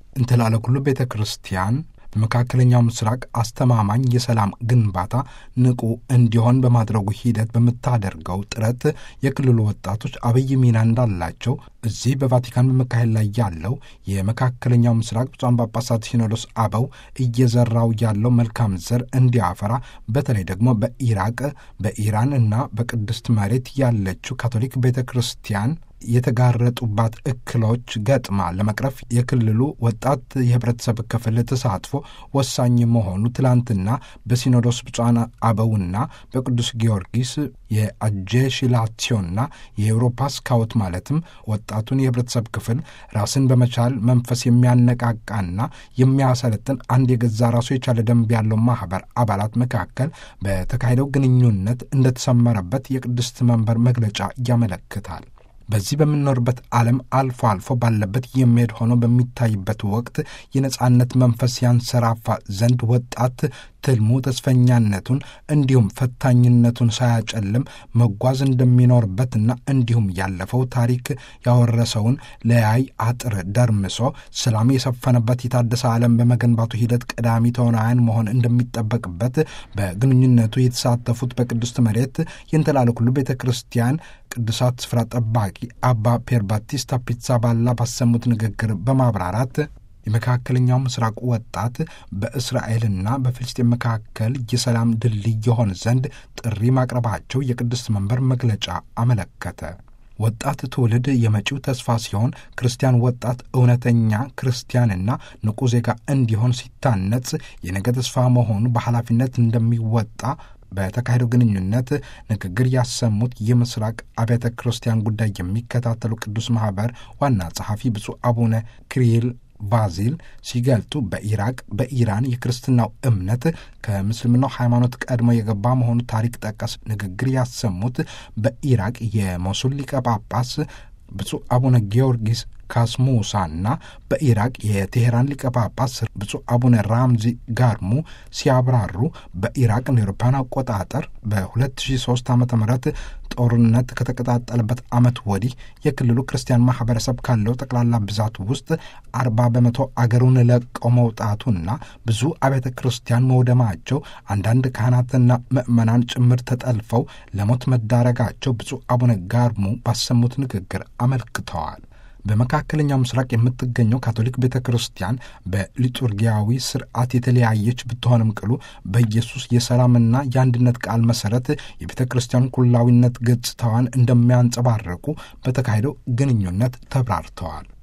እንትላለ ኩሉ ቤተ ክርስቲያን በመካከለኛው ምስራቅ አስተማማኝ የሰላም ግንባታ ንቁ እንዲሆን በማድረጉ ሂደት በምታደርገው ጥረት የክልሉ ወጣቶች አብይ ሚና እንዳላቸው እዚህ በቫቲካን በመካሄድ ላይ ያለው የመካከለኛው ምስራቅ ብፁዓን ጳጳሳት ሲኖዶስ አበው እየዘራው ያለው መልካም ዘር እንዲያፈራ በተለይ ደግሞ በኢራቅ በኢራን እና በቅድስት መሬት ያለችው ካቶሊክ ቤተ ክርስቲያን የተጋረጡባት እክሎች ገጥማ ለመቅረፍ የክልሉ ወጣት የህብረተሰብ ክፍል ተሳትፎ ወሳኝ መሆኑ ትላንትና በሲኖዶስ ብፁዓን አበውና በቅዱስ ጊዮርጊስ የአጄሽላሲዮና የኤውሮፓ ስካውት ማለትም ወጣቱን የህብረተሰብ ክፍል ራስን በመቻል መንፈስ የሚያነቃቃና የሚያሰለጥን አንድ የገዛ ራሱ የቻለ ደንብ ያለው ማህበር አባላት መካከል በተካሄደው ግንኙነት እንደተሰመረበት የቅድስት መንበር መግለጫ ያመለክታል። በዚህ በምንኖርበት ዓለም አልፎ አልፎ ባለበት የሚሄድ ሆኖ በሚታይበት ወቅት የነጻነት መንፈስ ያንሰራፋ ዘንድ ወጣት ትልሙ ተስፈኛነቱን እንዲሁም ፈታኝነቱን ሳያጨልም መጓዝ እንደሚኖርበትና እንዲሁም ያለፈው ታሪክ ያወረሰውን ለያይ አጥር ደርምሶ ሰላም የሰፈነበት የታደሰ ዓለም በመገንባቱ ሂደት ቀዳሚ ተዋናያን መሆን እንደሚጠበቅበት በግንኙነቱ የተሳተፉት በቅድስት መሬት የእንተላለ ኩሉ ቤተ ክርስቲያን ቅዱሳት ስፍራ ጠባቂ አባ ፔር ባቲስታ ፒትሳ ባላ ባሰሙት ንግግር በማብራራት የመካከለኛው ምስራቅ ወጣት በእስራኤልና በፍልስጤን መካከል የሰላም ድልድይ የሆን ዘንድ ጥሪ ማቅረባቸው የቅድስት መንበር መግለጫ አመለከተ። ወጣት ትውልድ የመጪው ተስፋ ሲሆን ክርስቲያን ወጣት እውነተኛ ክርስቲያንና ንቁ ዜጋ እንዲሆን ሲታነጽ የነገ ተስፋ መሆኑ በኃላፊነት እንደሚወጣ በተካሄደው ግንኙነት ንግግር ያሰሙት የምስራቅ አብያተ ክርስቲያን ጉዳይ የሚከታተሉ ቅዱስ ማኅበር ዋና ጸሐፊ ብፁዕ አቡነ ክሪል ቫዚል ሲገልጡ በኢራቅ በኢራን የክርስትናው እምነት ከምስልምናው ሃይማኖት ቀድሞ የገባ መሆኑ ታሪክ ጠቀስ ንግግር ያሰሙት በኢራቅ የሞሱል ሊቀ ጳጳስ ብፁዕ አቡነ ጊዮርጊስ ካስሙሳና በኢራቅ የቴሄራን ሊቀ ጳጳስ ብፁዕ አቡነ ራምዚ ጋርሙ ሲያብራሩ በኢራቅ እንደ አውሮፓውያን አቆጣጠር በ2003 ዓ ም ጦርነት ከተቀጣጠለበት ዓመት ወዲህ የክልሉ ክርስቲያን ማህበረሰብ ካለው ጠቅላላ ብዛት ውስጥ አርባ በመቶ አገሩን ለቀው መውጣቱና ብዙ አብያተ ክርስቲያን መውደማቸው፣ አንዳንድ ካህናትና ምዕመናን ጭምር ተጠልፈው ለሞት መዳረጋቸው ብፁዕ አቡነ ጋርሙ ባሰሙት ንግግር አመልክተዋል። በመካከለኛው ምስራቅ የምትገኘው ካቶሊክ ቤተ ክርስቲያን በሊጡርጊያዊ ስርዓት የተለያየች ብትሆንም ቅሉ በኢየሱስ የሰላምና የአንድነት ቃል መሰረት የቤተ ክርስቲያን ኩላዊነት ገጽታዋን እንደሚያንጸባርቁ በተካሄደው ግንኙነት ተብራርተዋል።